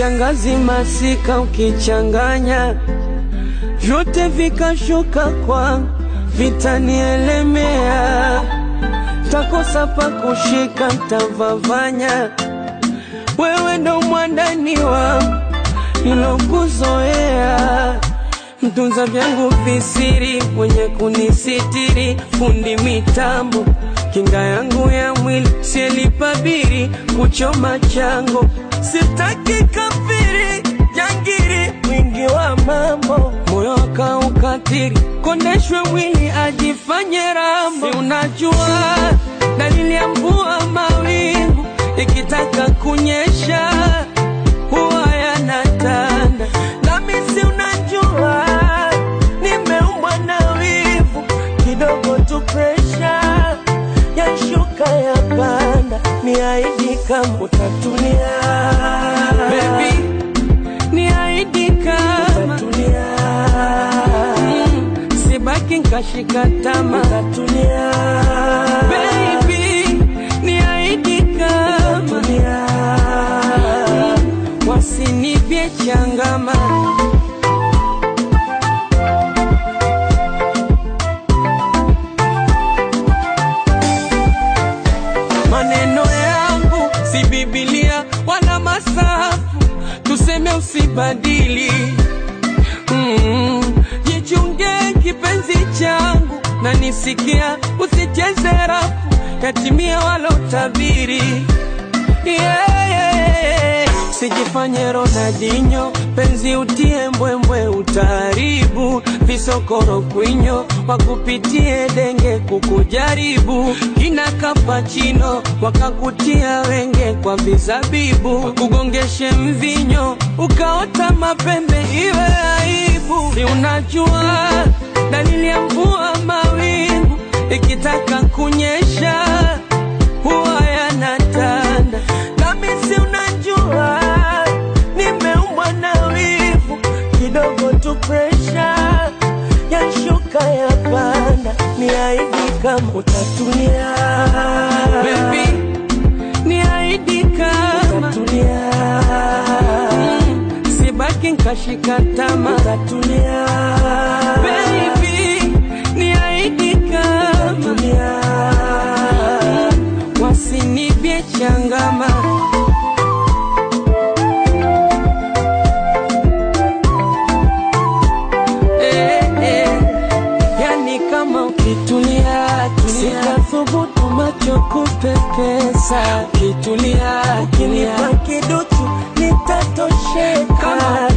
kiangazi, masika ukichanganya, vyote vikashuka kwangu, vitanielemea, takosa pa kushika, ntavavanya. Wewe ndo mwandani wangu nilokuzoea mtunza vyangu visiri, mwenye kunisitiri, fundi mitambo, kinga yangu ya mwili, sielipabiri kuchoma chango, sitaki kafiri, jangiri, mwingi wa mambo, moyo akaukatiri, kondeshwe mwili ajifanye rambo, si unajua dalili ya mvua mawingu ikitaka kunyesha huwa yanatanda, nami si unajua nimeumbwa na wivu kidogo tu, presha yashuka ya panda, niahidi kama utatulia baby, niahidi kama utatulia mm, sibaki nkashika tama utatulia baby, niahidi kama utatulia wasinipye changama maneno yangu si Biblia wala masafu, tuseme usibadili. Mm, jichunge kipenzi changu na nisikia, usicheze rafu yatimia walotabiri yeah, yeah. Sijifanye Ronaldinho, penzi utie mbwembwe, utaharibu visokoro kwinyo, wakupitie denge kukujaribu, kina kapachino wakakutia wenge kwa vizabibu, wakugongeshe mvinyo ukaota mapembe, iwe aibu. Si unajua dalili ya mvua mawingu ikitaka kunyesha huwa yanatanda, nami si unajua nimeumbwa na wivu kidogo tu, presha yashuka ya panda, niahidi kama utatulia baby, niahidi kama utatulia mm, sibaki nkashika tama utatulia baby, niahidi kama utatulia wasinipye changama eh, eh. Yani kama ukitulia tulia, sitathubutu macho kupepesa. Ukitulia ukinipa kiduchu nitatosheka. Kama